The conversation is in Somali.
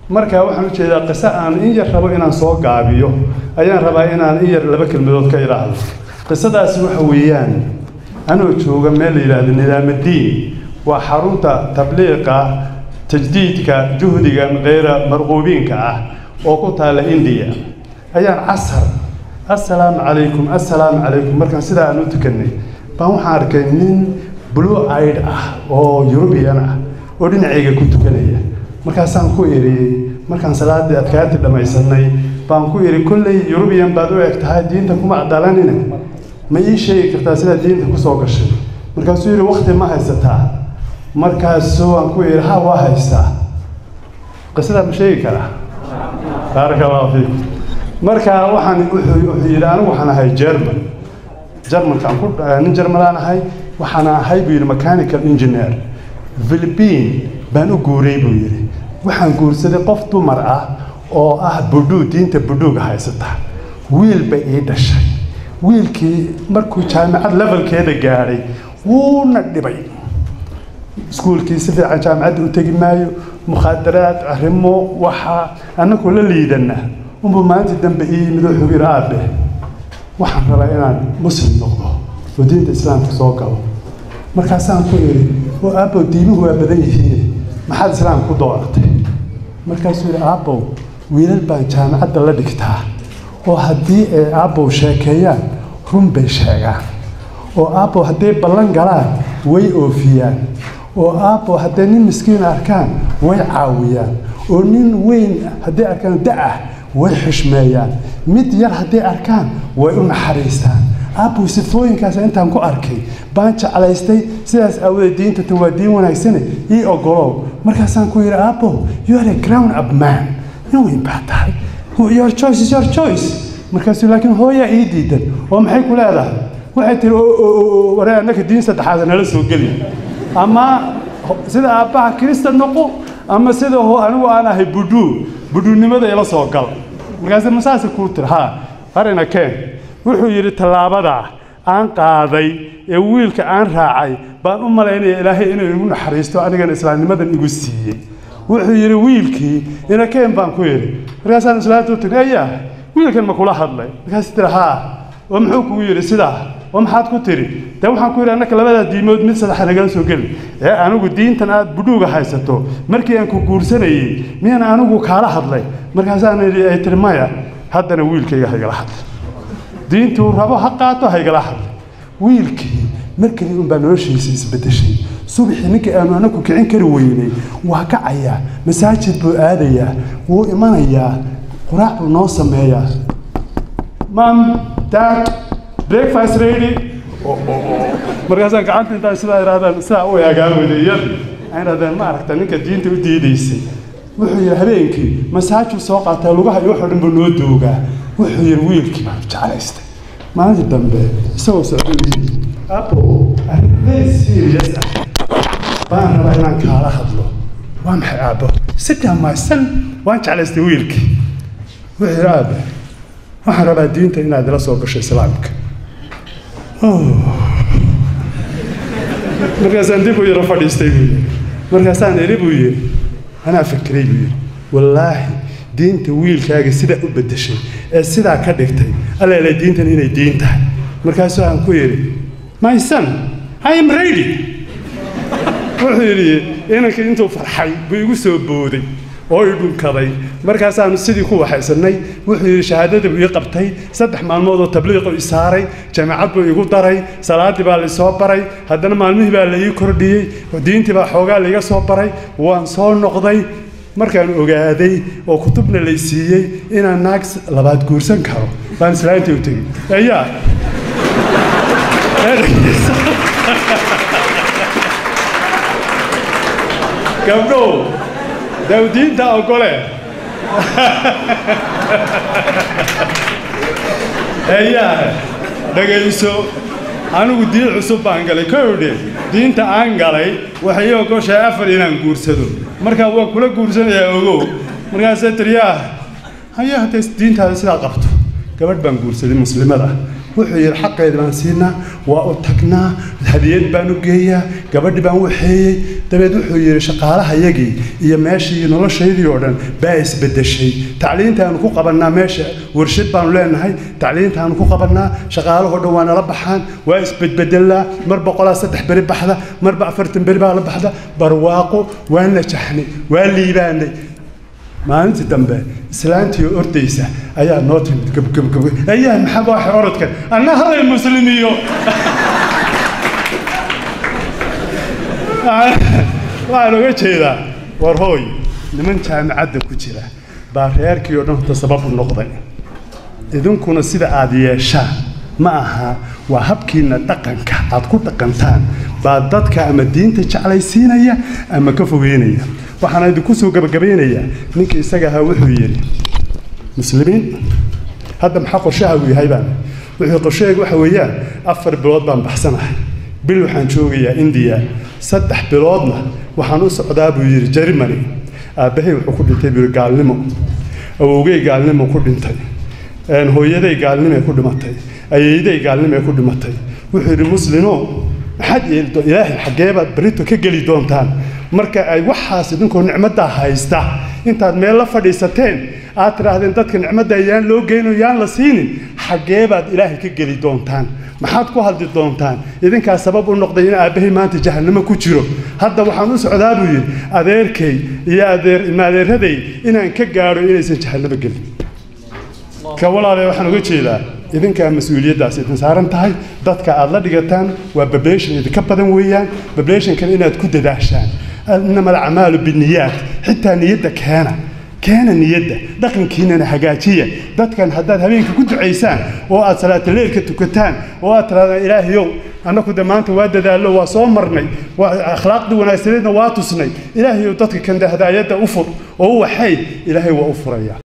marka waxaan ujeedaa qiso aan in yar rabo inaan soo gaabiyo ayaan rabaa inaan in yar laba kelmadood ka idhaahdo qisadaasi waxa weeyaan anoo jooga meel la yidhaahdo nidaamadiin waa xarunta tabliiqa tajdiidka juhdiga keyra marquubiinka ah oo ku taalla indiya ayaan casar assalaamu calaykum assalaamu calaykum markaan sidaa aan u tukanay baan waxaan arkay nin blue aid ah oo yurubiyan ah oo dhinacayga ku tukanaya markaasaan ku idhi markaan salaaddii adkaantii dhammaysanay baan ku idhi kolley yurubiyan baad u eg tahay diinta kuma cadalanina ma ii sheegi kartaa sidaa diinta ku soo gashay markaasuu yidhi wakti ma haysataa markaasuu aan ku idhi ha waa haystaa qisadaa ma sheegi karaa baaraka allahu fiikum marka waxaan wuxuu wuxuu yidhi anigu waxaan ahay german germanka aan ku nin germanaan ahay waxaan ahay buu yidhi mechanical engineer philippine baan u guuray buu yidhi waxaan guursaday qof dumar ah oo ah budhuu diinta budhuuga haysata wiil bay ii dhashay wiilkii markuu jaamacad levelkeeda gaadhay wuuna dhibay iskuulkii si fiican jaamacadda u tegi maayo mukhaadaraad arrimo waxaa annagoo la liidana unbuu maalintii dambe ii yimid wuxuu yidhi aabe waxaan rabaa inaan muslim noqdo oo diinta islaamka soo galo markaasaan ku idhi oo aabbow diimuhu waa badan yihiin maxaad islaam ku dooratay markaasuu yidhi aabbow wiilal baan jaamacadda la dhigtaa oo haddii ay aabbow sheekeeyaan run bay sheegaan oo aabbow hadday ballan galaan way oofiyaan oo aabbow hadday nin miskiin arkaan way caawiyaan oo nin weyn hadday arkaan da-ah way xishmeeyaan mid yar hadday arkaan way u naxariistaan aabbow sifooyinkaas intaan ku arkay baan jeclaystay sidaas aawadeed diinta tan waa diin wanaagsane ii ogolow markaasaan ku yidhi aabbow you are a ground up man nin weyn baa tahay your choice is your choice markaasuu laakiin hooyaa ii diidan oo maxay ku leedahay waxay tihi waree annaka diin saddexaad nala soo geli ama sida aabbaha kirista noqo ama sida anigu aan ahay budhuu budhuunimada ila soo gal markaase masaase kuu tiri haa arina keen wuxuu yidhi tallaabadaa aan qaaday ee wiilka aan raacay baan u malaynaya ilaahay inuu igu naxariisto anigana islaamnimadan igu siiyey wuxuu yidhi wiilkii ina keen baan ku yidhi markaasaan islaamta u tiri ayaa wiilkan ma kula hadlay markaas tiri haa oo muxuu kugu yidhi sidaa oo maxaad ku tiri dee waxaan ku yidhi annaka labadaa diimood mid saddexa nagala soo geli ee anigu diintan aad budhuuga haysato markii aan ku guursanayey miyaan anigu kaala hadlay markaasaan idhi ay tiri maya haddana wiilkayga haygala hadlay diintuu rabo ha qaato haygala hadlay wiilkii markii unbaa noloshiisa isbedeshay subaxii ninkii aanu anaku kicin kari weynay waa kacayaa masaajid buu aadayaa wuu imanayaa quraac buu noo sameeyaa mam dad breakfast ready markaasaan gacanta intaan sidaa irahdaan sidaa u eegaan wadayan aan irahdaan ma aragta ninka diinta u diidaysay wuxuu yidhi habeenkii masaajuu soo qaataa lugaha iyo wuxuu dhan buu noo doogaa wuxuu yidhi wiilkii baan jeclaystay maalintii dambe isagoo socdo yidhi abo arrin very serious ah baan rabaa inaan kaala hadlo waa maxay aabbo sidaa maysan waan jeclaystay wiilkii wuxuu yidhi aabe waxaan rabaa diinta inaad ila soo gasho islaamka markaasaan dib u yaro fadhiistay buu yidhi markaasaan eri buu yidhi anaa fikiray buu yidhi wallaahi diinta wiilkaaga sidaa u beddeshay ee sidaa ka dhigtay alleele diintan inay diin tahay markaasuu aan ku yidhi my son i am ready wuxuu yidhi inankii intuu farxay buu igu soo booday oo i dhunkaday markaasaanu sidii ku waxaysannay wuxuu yidhi shahaadada buu ii qabtay saddex maalmood oo tabliiqu i saaray jaamacad buu igu daray salaaddii baa laisoo baray haddana maalmihii baa la ii kordhiyey diintii baa xoogaa laiga soo baray waan soo noqday markaan ogaaday oo kutubna lay siiyey inaan naag labaad guursan karo baan islaantii u tegey ayaa gabdhow dawdiinta ogole ayaa dhagayso anigu diin cusub baan galay kowdhe diinta aan galay waxay ii ogoshahay afar inaan guursado markaa waan kula guursanayaa ogow markaasee tiriyaa haya hadday diintaada sidaa qabto gabadh baan guursaday muslimada wuxuu yidhi xaqeeda baan siinaa waa u tagnaa hadiyad baan u geeyaa gabadhi baan waxeeyey dabeed wuxuu yidhi shaqaalahayagii iyo meeshii noloshaydii oo dhan baa isbedeshay tacliintaanu ku qabannaa meesha warshad baanu leenahay tacliintaanu ku qabannaa shaqaalahoo dhan waa nala baxaan waa isbedbedelaa mar boqolaa saddex beri baxda marba afartan beri baa la baxda barwaaqo waa najaxnay waa liibaanay maalintii dambe islaantii oo ordaysa ayaa noo timid gabgabgab ayaa maxaa waaxay orodkan anna halay muslimiyo waxaan oga jeedaa war hooy niman jaamicadda ku jira baa reerkii oo dhan horta sabab u noqday idinkuna sida aad yeeshaan ma aha waa habkiina dhaqanka aad ku dhaqantaan baa dadka ama diinta jeclaysiinaya ama ka fogeynaya waxaana idinku soo gabagabaynayaa ninka isaga ahaa wuxuu yidhi muslimiin hadda maxaa qorshaha uu yahay baan wuxuu qorshahayga waxa weeyaan afar bilood baan baxsanahay bil waxaan joogayaa indiya saddex biloodna waxaan u socdaa buu yidhi jermany aabbahay wuxuu ku dhintay buu yidhi gaalnimo awowgey gaalnimo ku dhintay hooyaday gaalnimay ku dhimatay ayeyday gaalnimay ku dhimatay wuxuu yidhi muslimo maxaad yeeli doon ilaahay xaggeebaad berito ka geli doontaan marka ay waxaas idinkoo nicmaddaa haysta intaad meel la fadhiisateen aad tidhaahdeen dadka nicmadda yaan loo geyno yaan la siinin xaggeebaad ilaahay ka geli doontaan maxaad ku hadli doontaan idinkaa sabab u noqday in aabbahay maanta jahannamo ku jiro hadda waxaan u socdaa buu yidhi adeerkay iyo adeer ilmaadeeraday inaan ka gaadho inaysan jahannamo gelin ka walaale waxaan uga jeedaa idinkaa mas-uuliyaddaas idin saaran tahay dadka aad la dhigataan waa babletion idinka badan weeyaan babletionkan inaad ku dadaashaan inama alacmaalu biniyaat xitaa niyadda keena keena niyadda dhaqankiinana hagaajiya dadkan haddaad habeenka ku ducaysaan oo aad salaataleelka tukataan oo aad tirahdaan ilaahayow annaku de maanta waa dadaallo waa soo marnay waa akhlaaqdii wanaagsaneedna waa tusnay ilaahayow dadka kan hadaayadda u fur oo u waxay ilaahay waa u furaya